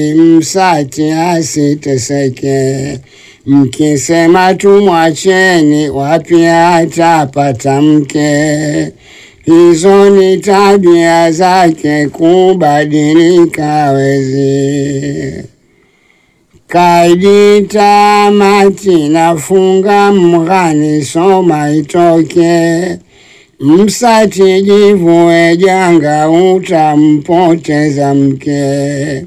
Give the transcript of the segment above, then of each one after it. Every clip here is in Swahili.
msati asiteseke, mkisema tumwacheni, wapi atapata mke? Hizo ni tabia zake, kubadilika wezi. Kaidi tamati, nafunga mghani, soma itoke. Msati jivue janga, utampoteza mke.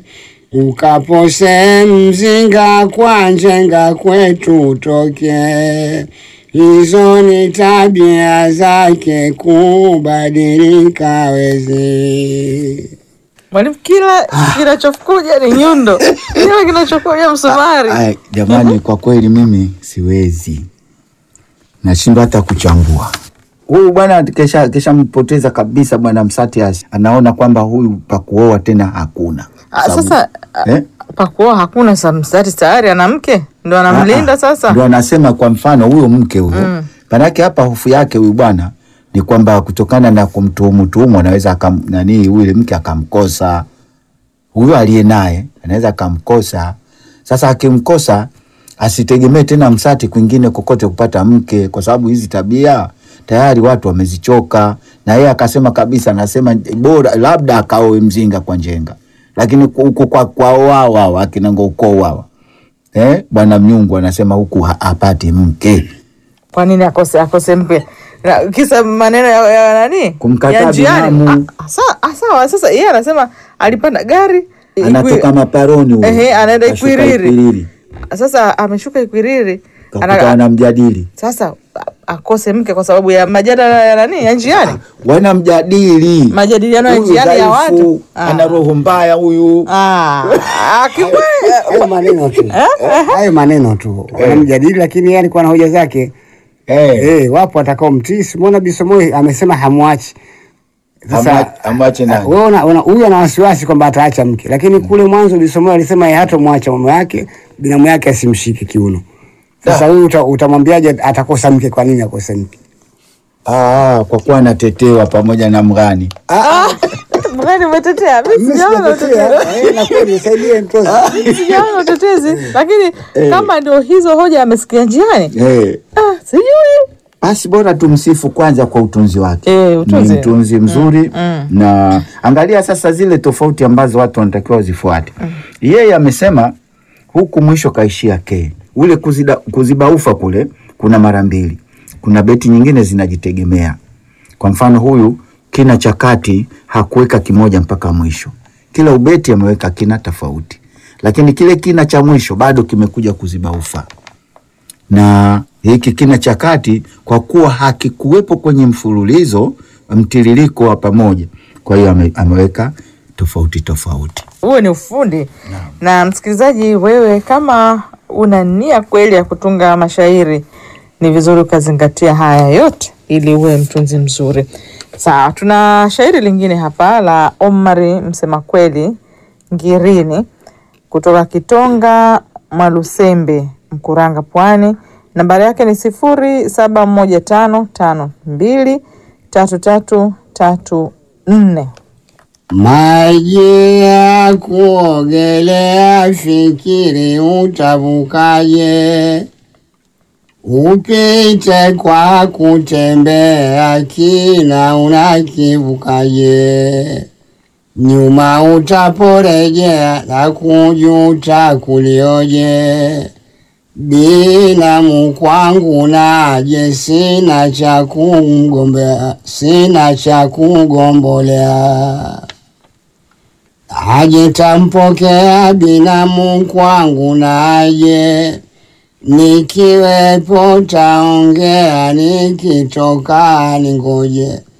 Ukapose mzinga kwa njenga, kwetu utoke. Hizo ni tabia zake, kubadilika wezi. Mwalimu, kila kinachokuja ni nyundo, kila kinachokuja msumari. Ay, jamani, kwa kweli mimi siwezi, nashindwa hata kuchambua huyu bwana. Kesha keshampoteza kabisa bwana Msatias, anaona kwamba huyu pakuoa tena hakuna. Ah, Sababu- Sasa ah, eh? pakuoa hakuna sa mstari tayari ana mke ndo anamlinda Ah, ah, sasa. Ndio anasema kwa mfano huyo mke huyo Mm. manake hapa hofu yake huyu bwana ni kwamba kutokana na kumtuhumu tuhumu anaweza akam, nani yule mke akamkosa huyo aliye naye anaweza akamkosa. Sasa akimkosa asitegemee tena Msati kwingine kokote kupata mke, kwa sababu hizi tabia tayari watu wamezichoka. Na yeye akasema kabisa, anasema bora labda akaoe mzinga kwa njenga, lakini huku kwa kwao wao wao akina ngokoo wao eh, bwana Mnyungu anasema huku ha- hapati mke. Kwa nini akose akose mke? Na, kisa maneno ya, ya nani Kumkataa ya njiani. binamu. Ah, sa- ah, Sawa, sasa yeye anasema alipanda gari Anatoka Ikwi- maparoni huyo, Ehe, anaenda kashuka Ikwiriri. Ikwiriri, Sasa ameshuka Ikwiriri kakuta Ana- wanamjadili sasa a- akose mke kwa sababu ya majadala ya nani ya njiani, wanamjadili majadiliano ya Huyu njiani ya dhaifu, watu. Ah. ana roho mbaya huyu. Ah, akimwe Hayo maneno tu, hayo maneno tu wanamjadili, lakini yeye alikuwa na hoja zake. Eh, Eh, wapo atakao mtii. Simona Bisomoi amesema hamwachi. amwa- amwache nani? wewe una- una- huyu ana wasiwasi kwamba ataacha mke, lakini kule mwanzo Bisomoi alisema yeye hatomwacha mume wake, binamu yake asimshike kiuno. Sasa huyu uta- utamwambiaje atakosa mke? Kwa nini akose mke? Ah, kwa kuwa anatetewa pamoja na mgani. mgani umetetea? Mimi sijaona utetezi. Eh, na kweli nisaidie mtoto. sijaona utetezi, lakini kama ndio hizo hoja amesikia njiani, Eh, ah, sijui basi bora tumsifu kwanza kwa utunzi wake. Eh, utunzi. Ni mtunzi mzuri mm. na angalia sasa zile tofauti ambazo watu wanatakiwa wazifuate. Yeye amesema huku mwisho kaishia ke ule kuzida, kuziba ufa kule kuna mara mbili, kuna beti nyingine zinajitegemea. Kwa mfano huyu kina cha kati hakuweka kimoja mpaka mwisho, kila ubeti ameweka kina tofauti, lakini kile kina cha mwisho bado kimekuja kuziba ufa na hiki kina cha kati kwa kuwa hakikuwepo kwenye mfululizo mtiririko wa pamoja, kwa hiyo ame, ameweka tofauti tofauti. huo ni ufundi. Na msikilizaji, wewe kama una nia kweli ya kutunga mashairi, ni vizuri ukazingatia haya yote ili uwe mtunzi mzuri. Sawa, tuna shairi lingine hapa la Omari msema kweli Ngirini kutoka Kitonga Mwalusembe, Mkuranga, Pwani. Nambari yake ni sifuri saba moja tano tano mbili tatu tatu tatu nne. Maji ya kuogelea, fikiri utavukaje? Upite kwa kutembea, kina unakivukaje? Nyuma utaporejea, na kujuta kulioje? Binamu kwangu naje, sina cha kumgombea, sina cha kugombolea. Aje tampokea binamu kwangu naje, nikiwepo taongea, nikitoka ningoje.